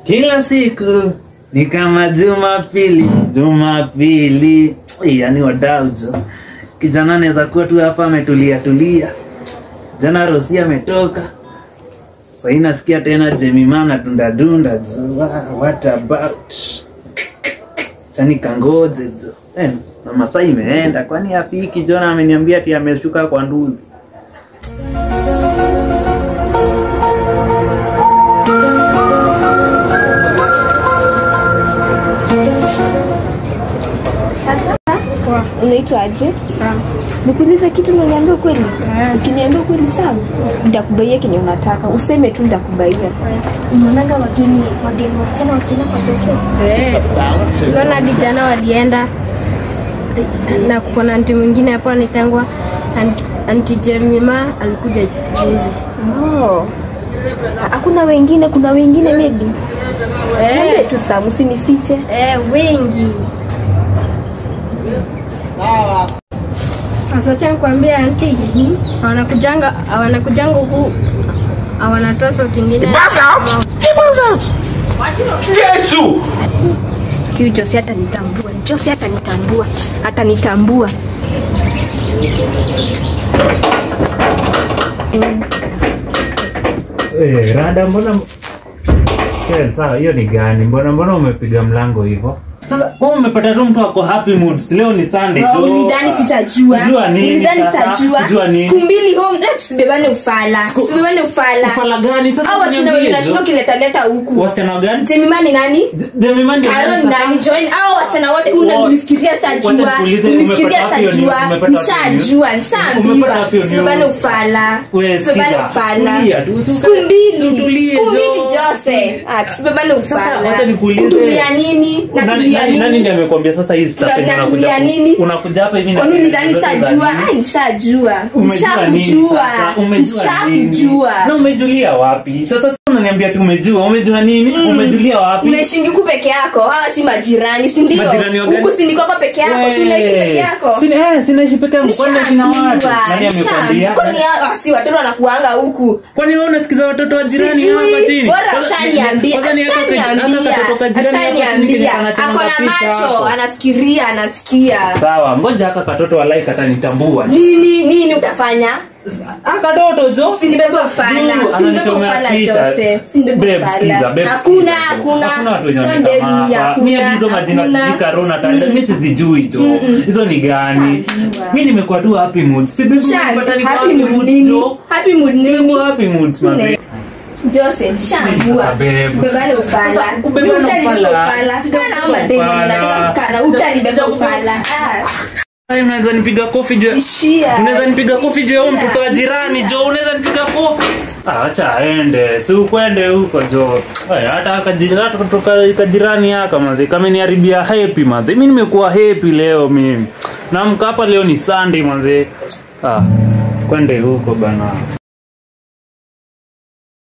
kila siku ni kama Jumapili, Jumapili. Yani wadau jo, kijana anaweza kuwa tu hapa ametulia tulia, jana Rosi ametoka sahii, nasikia tena Jemima na dunda dunda jo. Wa- What about chani kangoje jo eh, na masaa imeenda, kwani afiki Jona ameniambia ati ameshuka kwa nduthi. Unaitwa aje? Sawa. Nikuulize kitu na niambie ukweli. Ukiniambia ukweli sawa, nitakubaia kenye unataka. Useme tu nitakubaia. Unaonanga wageni wageni wasichana wakienda kwa Jose. Eh. Unaona hadi jana walienda na kuna anti mwingine hapo anaitangwa anti, anti Jemima alikuja juzi. Oh. Hakuna wengine, kuna wengine maybe. Niambie Eh, tu Sam, usinifiche. eh, wengi. Sasa acha nikwambie anti, wanakujanga wanakujanga huku wanatoa sauti ingine. Yesu! Huyu Jose atanitambua. Jose atanitambua. Atanitambua. Eh, rada mbona Kel, sawa hiyo ni gani? Mbona mbona umepiga mlango hivyo? Sasa wewe umepata tu mtu ako happy mood. Leo ni Sunday tu. Ulidhani sitajua. Kujua nini Ulidhani sasa? sitajua. Kujua nini? Siku mbili home, na tusibebane ufala. Tusibebane ufala. Ufala gani? Sasa Hao wasichana tunyambie wenye jo. nashinda ukileta leta huku. Wasichana gani? Jemima ni nani? Je- Jemima ndio Aaron nani sasa? nani? Join hao wasichana wote una Wo- ulifikiria Wacha sitajua. nikuulize, Ulifikiria umepata wapi hiyo news? sitajua. Umepata wapi hiyo news? Nishajua, Umepata nishaambiwa. wapi hiyo news? Tusibebane ufala. Wewe Tusibebane sikiza, ufala. tulia tu, usi- Siku mbili. tutulie, Siku mbili Jo. Jose. Ah, tusibebane Sasa ufala. wacha nikuulize. Kutulia nini? Nani Natulia nani nani nini? ndiye amekwambia sasa hizi stuff Tuna- yenye unakuja natulia ku- nini? unakuja hapa hivi na Kwani ulidhani zote za sitajua? nini? Ah, nishajua. Umejua nini Nishakujua. sasa? Umejua nini? Nishakujua. Na umejulia wapi? Sasa sasa unaniambia tu umejua. Umejua nini? Umejulia wapi? unaishi huku peke yako hawa si majirani si ndio Majirani wa gani? huku si ndiko hapa peke yako si unaishi peke yako Sina eh, sinaishi peke yangu. Kwani naishi na watu? Nani amekwambia? kwani hao si watoto wanakuanga huku Kwani wewe unasikiza watoto wa jirani Sijui, hapa chini? bora Kwanza- ashaniambia kwanza ni haka ka- haka ashaniambia katoto ka jirani hapa chini kenye ashaniambia kanachana ako na mapicha macho hapo. anafikiria anasikia Sawa, ngoja haka katoto walai katanitambua. nini nini utafanya Haka katoto jo. usinibebe ufala Juu, usinibebe ananichomea ufala picha. Jose usinibebe Babe, sikiza, ufala babe, hakuna sikiza. hakuna Hakuna watu wenye Babe, wanaitama ni hapa. Mimi hakuna, hadi hizo majina hakuna. sijui Karuna Tanda, mimi sizijui jo. Hizo ni gani? Shajua. Mimi nimekuwa tu happy mood. Si babe, Shani, nimepata niko happy happy mood mood nini? jo. Happy mood nini? Niko happy mood mabe. Jose, shambua. Babe. Sibebane ufala. Sasa, ubebane Mimi utanibeba ufala. ufala. Sija Sana kubeba madeni ufala. nataka kukana, utanibeba Sija ufala. Ah, Ai, unaweza nipiga kofi jo. Ishia. Unaweza nipiga kofi jo huyo Ishia. mtoto wa jirani jo. Unaweza nipiga kofi. Ah, acha aende. Si ukwende huko jo. Ai, hata akajirani hata kutoka kajirani haka mazi. Kama niharibia happy mazi. Mimi nimekuwa happy leo mimi. Naamka hapa leo ni Sunday mazi. Ah, kwende huko bana.